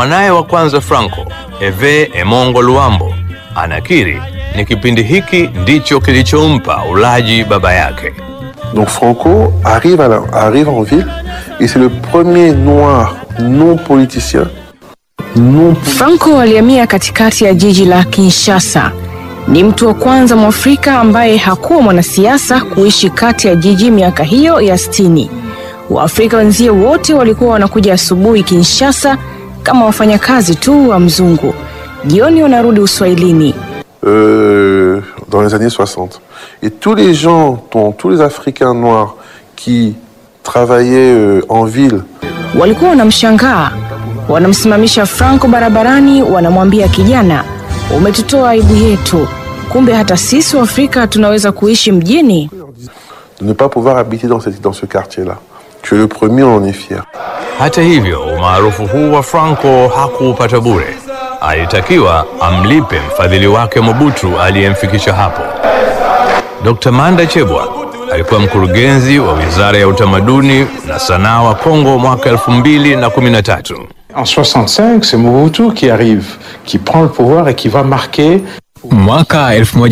Mwanaye wa kwanza Franco, Eve Emongo Luambo, anakiri ni kipindi hiki ndicho kilichompa ulaji baba yake. Donc Franco arrive, à la- arrive en ville et c'est le premier noir non politicien, non Franco alihamia katikati ya jiji la Kinshasa. Ni mtu wa kwanza Mwafrika ambaye hakuwa mwanasiasa kuishi kati ya jiji miaka hiyo ya sitini. Waafrika wenzie wote walikuwa wanakuja asubuhi Kinshasa kama wafanyakazi tu wa mzungu, jioni wanarudi Uswahilini. euh, dans les années 60. Et tous les gens, dont- tous les Africains noirs qui travaillaient euh, en ville Walikuwa wanamshangaa, wanamsimamisha Franco barabarani, wanamwambia kijana, umetutoa aibu yetu. Kumbe hata sisi Waafrika tunaweza kuishi mjini. de ne pas pouvoir habiter dans, cette- dans ce quartier-là. Tu es le premier, on en est fier. Hata hivyo, umaarufu huu wa Franco hakuupata bure. Alitakiwa amlipe mfadhili wake Mobutu aliyemfikisha hapo. Dr. Manda Chebwa alikuwa mkurugenzi wa Wizara ya Utamaduni na Sanaa wa Kongo mwaka 2013. En 65, c'est Mobutu qui arrive, qui prend le pouvoir et qui va marquer Mwaka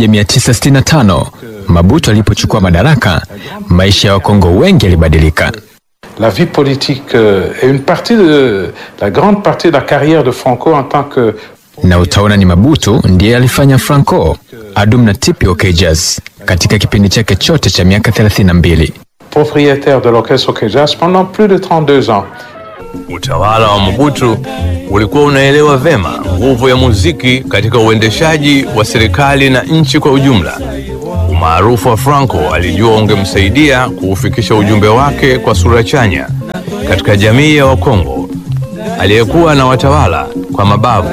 1965 Mabutu alipochukua madaraka, maisha ya Wakongo wengi yalibadilika. la vie politique euh, et une partie de la grande partie de la carrière de Franco en tant que na utaona ni Mabutu ndiye alifanya Franco adum na tipi OK Jazz katika kipindi chake chote cha miaka 32. propriétaire de l'orchestre OK Jazz pendant plus de 32 ans. Utawala wa Mobutu ulikuwa unaelewa vema nguvu ya muziki katika uendeshaji wa serikali na nchi kwa ujumla. Umaarufu wa Franco alijua ungemsaidia kuufikisha ujumbe wake kwa sura chanya katika jamii ya Wakongo aliyekuwa na watawala kwa mabavu.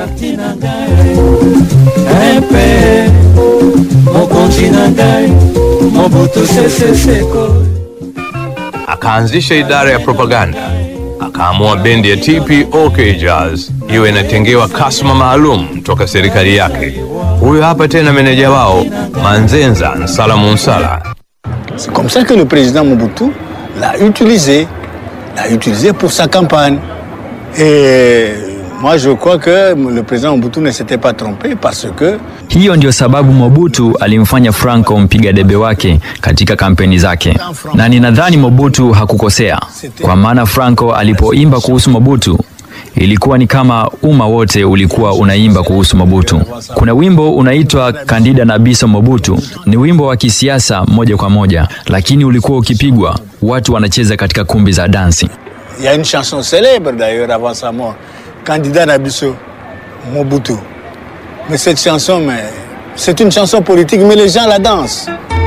Akaanzisha idara ya propaganda, akaamua bendi ya TPOK Jazz iwe inatengewa kasma maalum toka serikali yake. Huyo hapa tena meneja wao Manzenza Nsala Munsala. C'est comme ça que le président Mobutu l'a utilisé, l'a utilisé pour sa campagne. Et moi, je crois que le président Mobutu ne s'était pas trompé parce que Hiyo ndio sababu Mobutu alimfanya Franco mpiga debe wake katika kampeni zake, na ninadhani Mobutu hakukosea, kwa maana Franco alipoimba kuhusu Mobutu ilikuwa ni kama umma wote ulikuwa unaimba kuhusu Mobutu. Kuna wimbo unaitwa Candida na Biso Mobutu, ni wimbo wa kisiasa moja kwa moja, lakini ulikuwa ukipigwa, watu wanacheza katika kumbi za dansi. il y a une chanson célèbre d'ailleurs avant sa mort, Candidat Nabiso Mobutu. Mais cette chanson, mais, c'est une chanson politique, mais les gens la dansent.